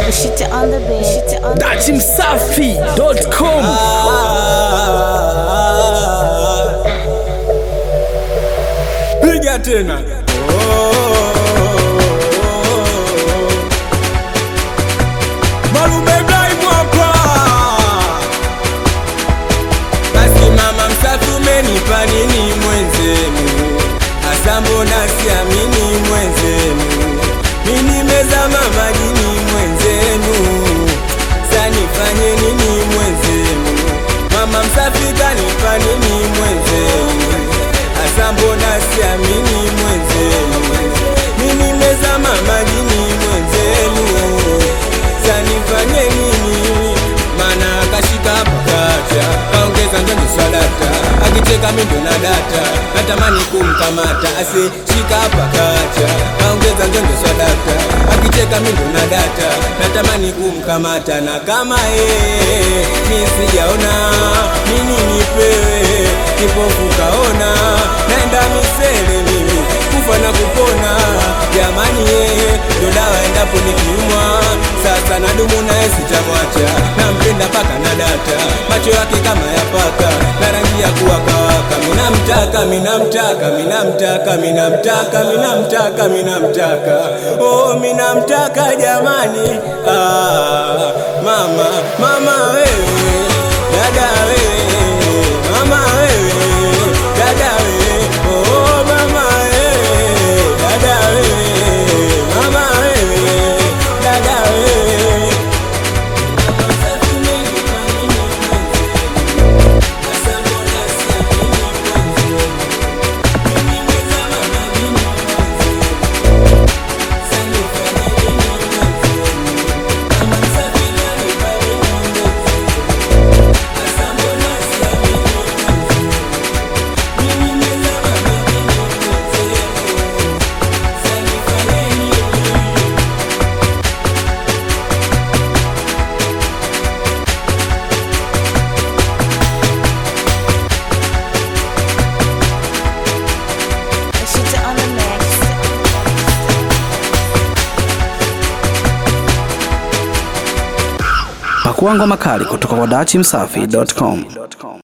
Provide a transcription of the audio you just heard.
Shit on the bed. Shit on the dachimsafi.com piga tena malume Ibrahim hapa basi mama msafi umenipa nini mwenzenu hasa mbona siamini mwenzenu mi nimezama majini mwenzenu sanifanye nini mwenzenu mama msafi kanipa nini mwenzenu hasa mbona siamini mwenzenu mi nimezama majini mwenzenu sanifanye nini mana akashika pakacha kaongeza ndoni swadata akicheka mindo na data natamani kumkamata ase shika pakacha kaongeza ndoni swadata akicheka mindo na data natamani kumkamata na kama yeye mi sijaona nini nipewe kipofu kaona naenda misele mimi kufa na kupona jamani yeye ndo dawa endapo nikiumwa sasa nadumu naye sitamwacha nampenda paka na data macho yake kama ya paka na rangi ya kuwakawaka minamtaka minamtaka minamtaka minamtaka minamtaka minamtaka oh minamtaka jamani ah, mama mama wewe dada wewe mama wewe dada wewe oh mama wewe dada wewe mama wewe dada wewe Shit on the mix. pakuangwa makali kutoka kwa dachimsafi.com